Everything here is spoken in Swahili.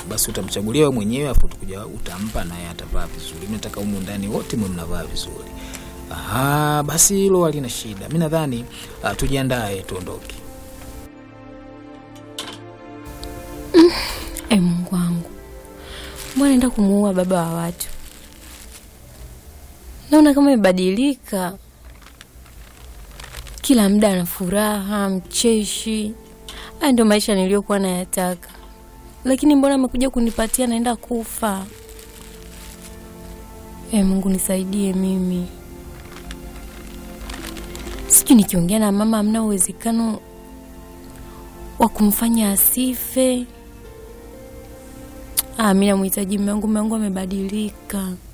basi utamchagulia wewe mwenyewe afu utakuja utampa naye atavaa vizuri mi nataka humu ndani wote mwe mnavaa vizuri Aha, basi hilo halina shida mi nadhani uh, tujiandae tuondoke E Mungu wangu, mbona naenda kumuua baba wa watu? Naona kama imebadilika, kila muda ana furaha, mcheshi. Haya ndio maisha niliyokuwa nayataka, lakini mbona amekuja kunipatia naenda kufa? E Mungu nisaidie mimi. Sijui nikiongea na mama, hamna uwezekano wa kumfanya asife. Ah, mi namhitaji mume wangu, mume wangu amebadilika.